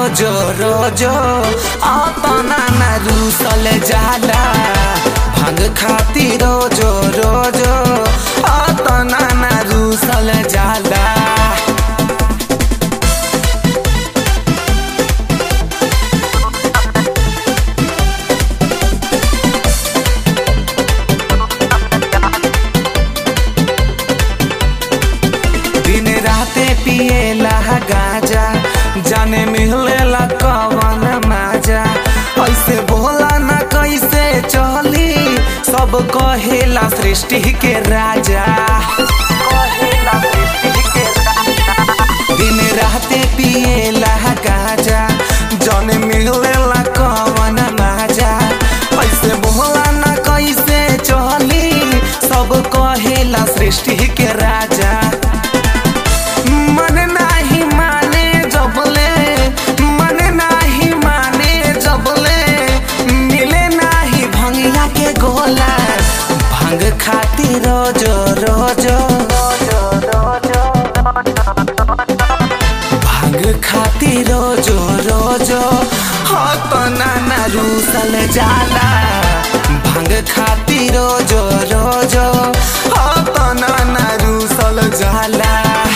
रोजो रोजो अपना न रूसल जाला भांग खाती रोजो रोजो अपना न रूसल जाला दिन राते पिएला गाजा जाने मिलेला कवन माजा ऐसे बोला ना कैसे चली सब कहेला सृष्टि के राजा कहेला सृष्टि के राजा। दिन राते पिएला गाजा जाने मिलेला कवन माजा ऐसे बोला ना कैसे चली सब कहेला सृष्टि के राजा मन नाही माने जबले मन नाही माने जबले मिले नाही भंगिया के गोला भांग खाती रोजो रोजो भांग खाती रोजो रोजो हो तो नाना रूसल जाला भांग खाती रोजो रोजो हो तो नाना रूसल जाला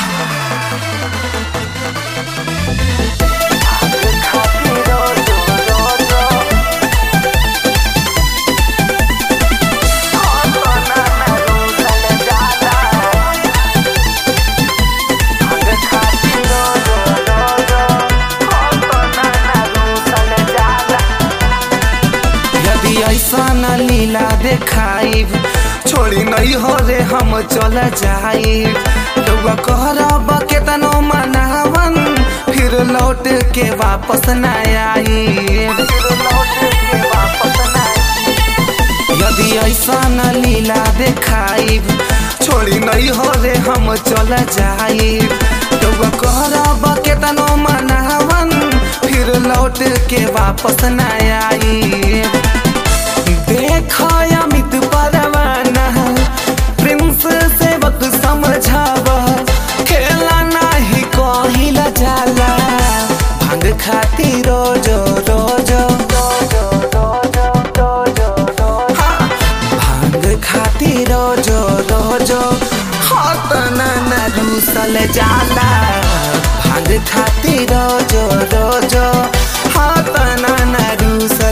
यदि ऐसा न लीला देखाइब छोड़ी नहीं हो रे हम चल जाइब रउआ कहरब केतनो मनावन फिर लौट के वापस न आइब यदि ऐसा न लीला देखाइब छोड़ी नहीं हो रे हम चल जाइब रउआ कहरब केतनो मनावन फिर लौट के वापस न आइब देखो अमित परवाना प्रिंस से वक्त समझाव खेला नहीं कहिला जाला भांग खाती रोजो रोजो हाँ, भांग खाती रोजो रोजो हाथ न रूसल जाला भांग खाती रोजो रोजो हाथ न रूसल